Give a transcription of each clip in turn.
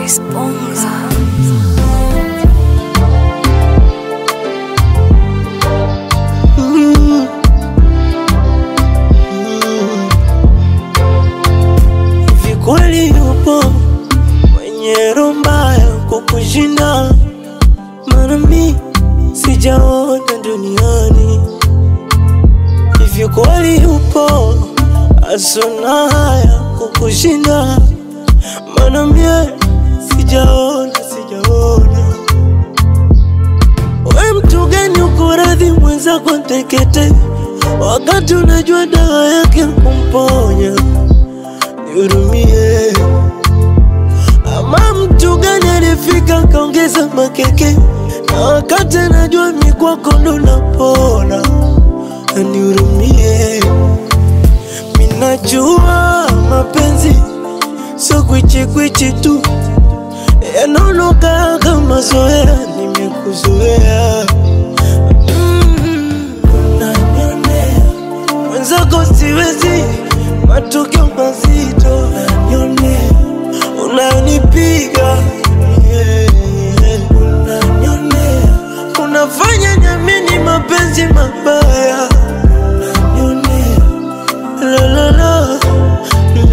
Esponja. Hivi kweli yupo mwenye roho mbaya kukushinda? Maana mi sijaona duniani. Hivi kweli yupo asona haya kukushinda? Maana mie sijaona, sijaona. We mtu gani uko radhi mwenzako tekete, wakati unajua dawa yake kumponya? nihurumie. Ama mtu gani alifika kaongeza makeke, na wakati anajua mi kwako ndo napona, anihurumie. Minajua mapenzi sio kwichikwichi tu, yanaonoka kama zoea, nimekuzoea Mm, unanionea mwenzako siwezi, matukio mazito unanionea, unanipiga yeah, yeah. unanionea, unafanya nyamini mapenzi mabaya unanionea, la la la mm.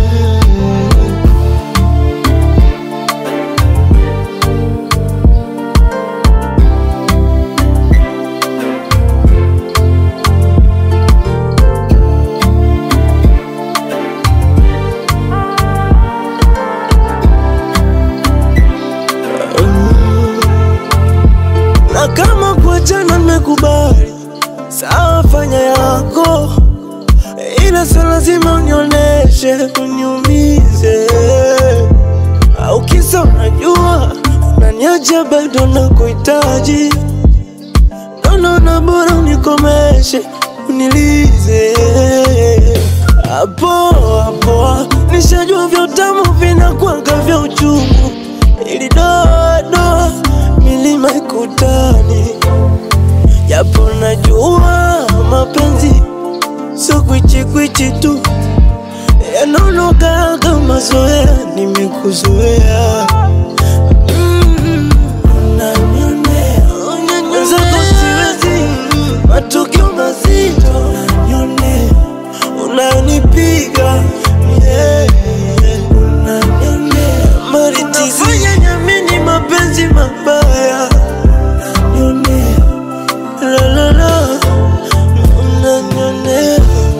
na kama kuachana nimekubali, sawa, fanya yako, ila sio lazima unioneshe uniumize, au kisa unajua unaniacha bado na kuhitaji, naona bora unikomeshe unilize hapo hapo, nishajua vya utamu vinakwanga vya uchungu, ili doa doa milima ikutani, japo najua mapenzi sio kwichikwichi tu, yanaonoka kama zoea, nimekuzoea Mm, unanionea, mwenzako siwezi, matukio mazito unanionea, unanipiga yeah, unanionea, unafanya nyamini mapenzi mabaya unanionea, la la la, unanionea,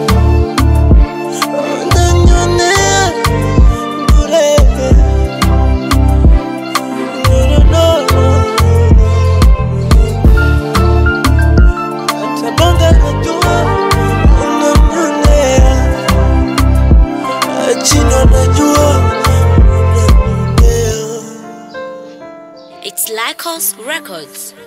unanionea bure. No, no, no, hata bonga najua unanionea, chino najua unanionea. It's Lycos Records.